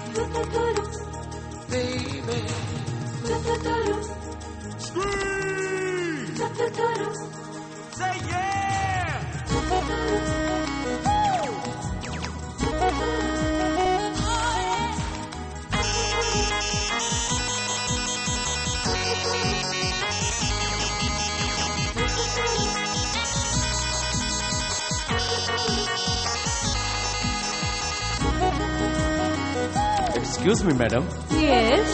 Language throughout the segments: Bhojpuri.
baby. Scream! Say yeah! Excuse me, madam. Yes.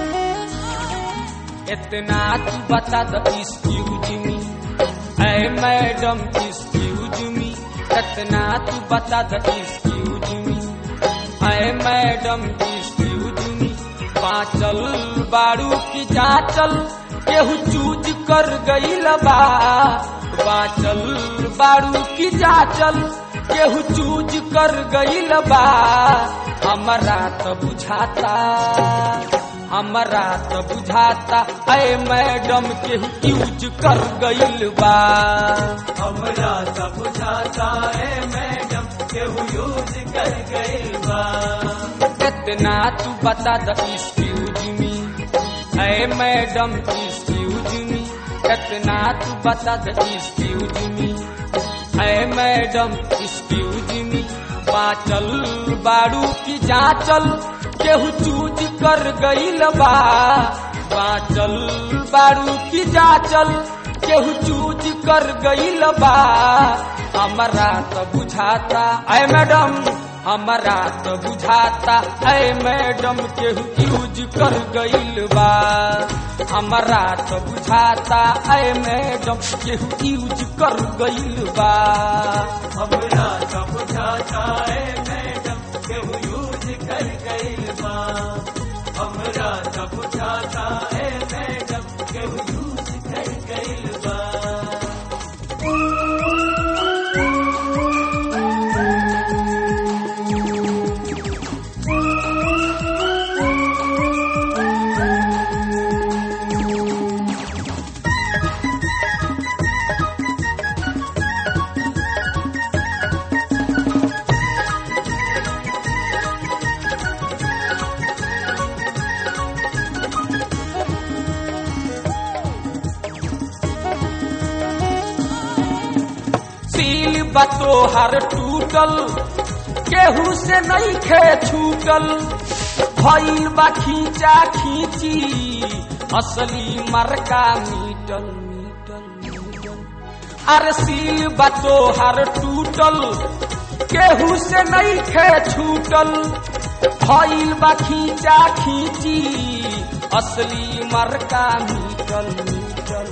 इतना तू बता द एक्सक्यूज मी ऐ मैडम एक्सक्यूज मी इतना तू बता द एक्सक्यूज मी ऐ मैडम एक्सक्यूज मी पाचल बारू की जाचल केहू चूज कर गईल बा बाचल बारू की जाचल केहू चूज कर गईल बा हमरा तो बुझाता हमरा तो बुझाता ऐ मैडम के यूज कर गईल बा हमरा सब बुझाता है मैडम केहू यूज कर गइल बा इतना तू बता द एक्सक्यूज मी ऐ मैडम एक्सक्यूज मी इतना तू बता द एक्सक्यूज मी ऐ मैडम एक्सक्यूज मी बाचल बारू की जाचल केहू चूज कर गईल बा बाचल बारू की जाचल केहू चूज कर गईल बा हमरा तो बुझाता ऐ मैडम हमरा तो बुझाता ऐ मैडम केहू यूज कर गईल बा हमरा तो बुझाता ऐ मैडम केहू यूज कर गईल बा हमरा सब बुझाता है मैडम केहू यूज कर गइल बा हमरा सब बुझाता है मैडम केहू यूज कर गइल बा सील बतो हर टूटल केहू से नहीं खे छूटल भइल बा खींचा खींची असली मरका मीटल मीटल मीटल अरे सील बतो हर टूटल केहू से नहीं खे छूटल भइल बा खींचा खींची असली मरका मीटल मीटल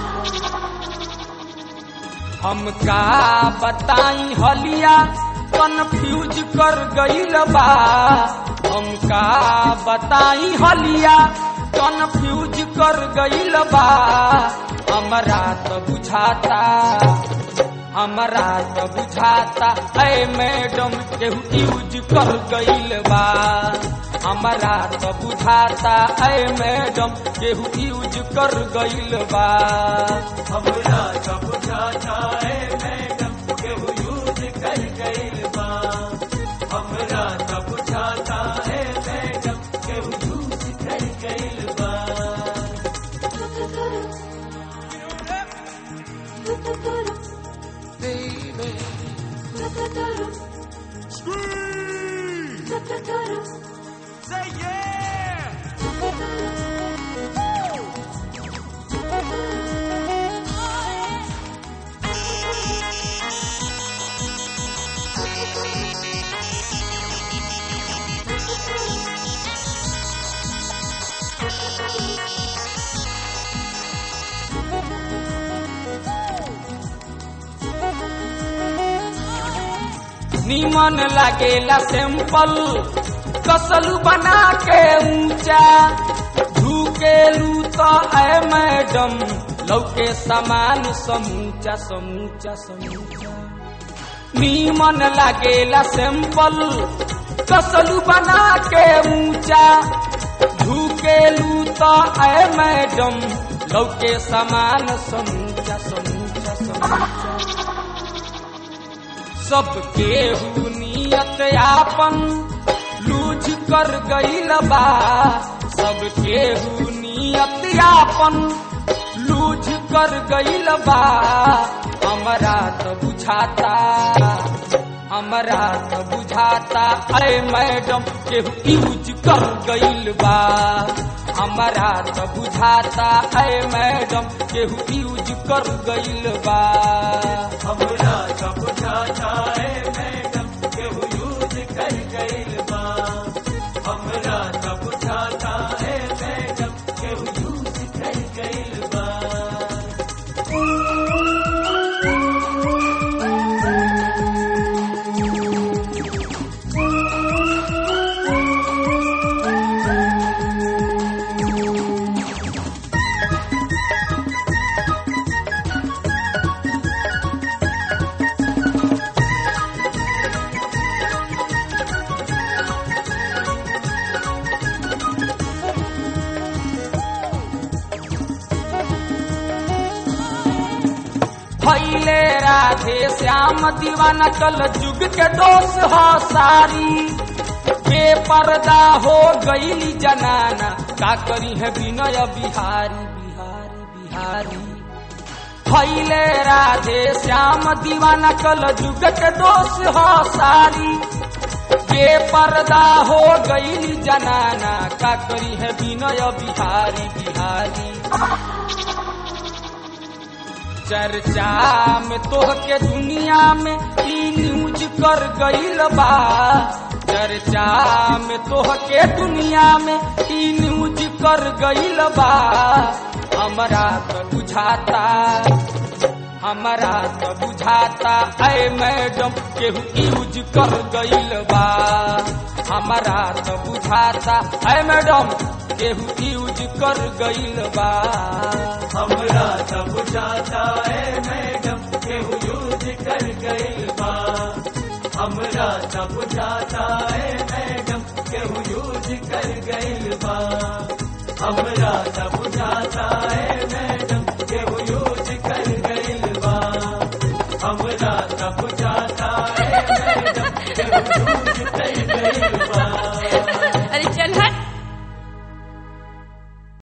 हमका बताई हलिया कन्फ्यूज कर गईल बा हमका बताई हलिया कन्फ्यूज कर गईल बा हमरा तो बुझाता हमरा तो बुझाता ऐ मैडम केहू यूज कर गईल बा हमरा तो बुझाता ऐ मैडम केहू यूज कर गईल बा हमरा सब बुझाता है मैडम केहू यूज कर गइल बा हमरा सब बुझाता है मैडम केहू यूज कर गइल बा Baby. Scream! Say yeah! नीमन लागेला सिंपल कसलू बना के ऊंचा झुकेलू तो ऐ मैडम लौके समान समूचा समूचा समूचा नीमन लागेला सिंपल कसलू बना के ऊंचा झुकेलू तो ऐ मैडम लौके समान समूचा समूचा समूचा सबके हु नियत आपन लूझ कर गईल बा सब केहू नियतियापन लूझ कर गईल बा हमरा तो बुझाता हमरा तो बुझाता अरे मैडम केहू यूज कर गईल बा हमरा तो बुझाता अरे मैडम केहू यूज कर गईल बा हमरा का बुझाता है मैडम केहू यूज कर गइल बा हमरा का बुझाता है मैडम केहू यूज कर गइल बा भैले राधे श्याम दीवाना कल जुग के दोष हो सारी बेपर्दा हो गईली जनाना का करी है विनय बिहारी बिहारी बिहारी भैले राधे श्याम दीवाना कल जुग के दोष हो सारी बेपर्दा हो गईली जनाना का करी है विनय बिहारी बिहारी चर्चा में तोह के दुनिया में ई न्यूज कर गईल बा चर्चा में तोह के दुनिया में ई न्यूज कर गईल बा हमरा तो बुझाता हमरा तो बुझाता ऐ मैडम केहू यूज कर गईल बा हमरा तो बुझाता ऐ मैडम केहू यूज कर गईल बा हमरा का बुझाता है मैडम केहू यूज कर गइल बा हमरा का बुझाता है मैडम केहू यूज कर गइल बा हमरा का बुझाता है मैडम केहू यूज कर गइल बा हमरा का बुझाता